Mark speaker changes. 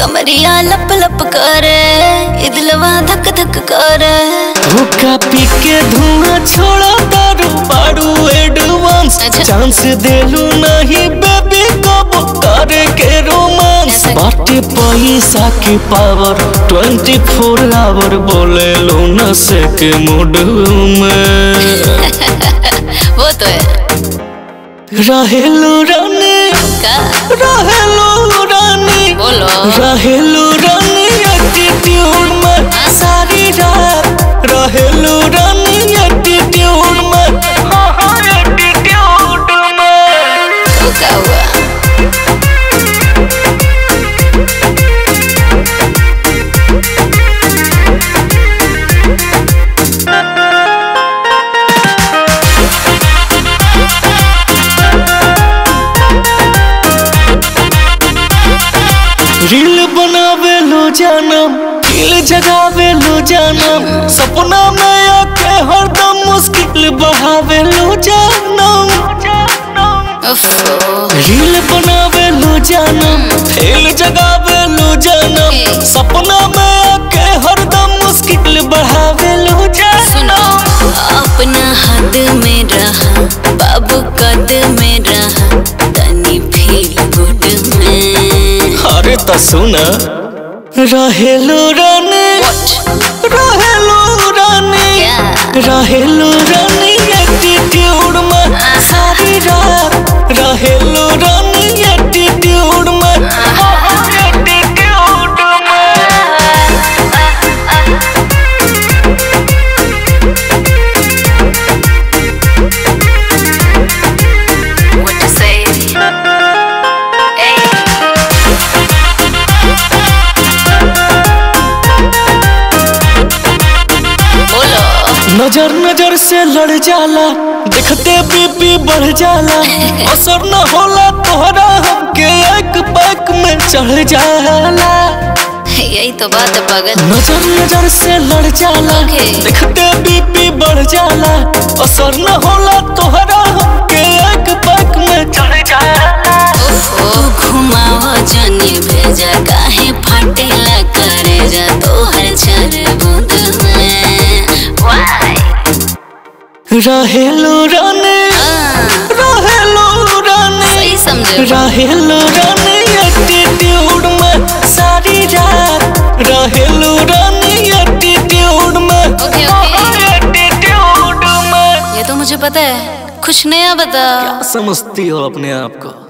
Speaker 1: कमरिया लप लप करे ये दिलवा धक धक करे
Speaker 2: हुक्का पी के धुआं छोड़ा दारू बारू एडवांस
Speaker 1: अच्छा।
Speaker 2: चांस देलू नहीं बेबी कब करे के रोमांस
Speaker 1: ऐसे।
Speaker 2: बाटे पैसा की पावर 24 आवर बोले लो नशे के मूड में
Speaker 1: वो तो है
Speaker 2: रहेलू रानी
Speaker 1: का
Speaker 2: रहेलू रानी
Speaker 1: बोलो
Speaker 2: रहेलू रानी एटीट्यूड में सारी रात रहेलू रानी एटीट्यूड में हाँ हाँ एटीट्यूड में
Speaker 1: तो क्या हुआ
Speaker 2: रील बनावे लो जानम दिल जगावे लो जानम सपना में आके हरदम मुश्किल बढ़ावे लो जानम
Speaker 1: उफ,
Speaker 2: रील बनावे लो जानम दिल जगावे लो जानम
Speaker 1: ए।
Speaker 2: सपना में आके हरदम मुश्किल बढ़ावे लो
Speaker 1: सुनो
Speaker 2: जानम
Speaker 1: अपना हद में रहा बाबू कद में रहा तनी फील गुड में
Speaker 2: अरे तो सुन रहेलो रानी रहेलो रानी
Speaker 1: क्या
Speaker 2: रहेलो रानी एटीट्यूड में सारी रात रहेलो रानी एटीट्यूड में एटीट्यूड में
Speaker 1: What to say? बोलो
Speaker 2: नजर नजर से लड़ जाला देखते बीपी बढ़ जाला असर न होला तोहरा हमके एक बैक में चढ़ जाला
Speaker 1: यही तो बात है पागल
Speaker 2: नजर नजर से लड़ जाला
Speaker 1: Okay.
Speaker 2: देखते बीपी बढ़ जाला असर न होला तोहरा हमके एक बैक में चढ़ जाला
Speaker 1: ओहो घुमावा जानी भेजा काहे फाटेला करे जा तोहर चार बूंद में वाई
Speaker 2: रहेलो रानी रहेलो रानी
Speaker 1: सही समझे
Speaker 2: रहेलो रानी एटीट्यूड में सारी रात रहेलो रानी एटीट्यूड में
Speaker 1: ओके ओके
Speaker 2: एटीट्यूड में
Speaker 1: ये तो मुझे पता है कुछ नया बता
Speaker 2: समझती हो अपने आप को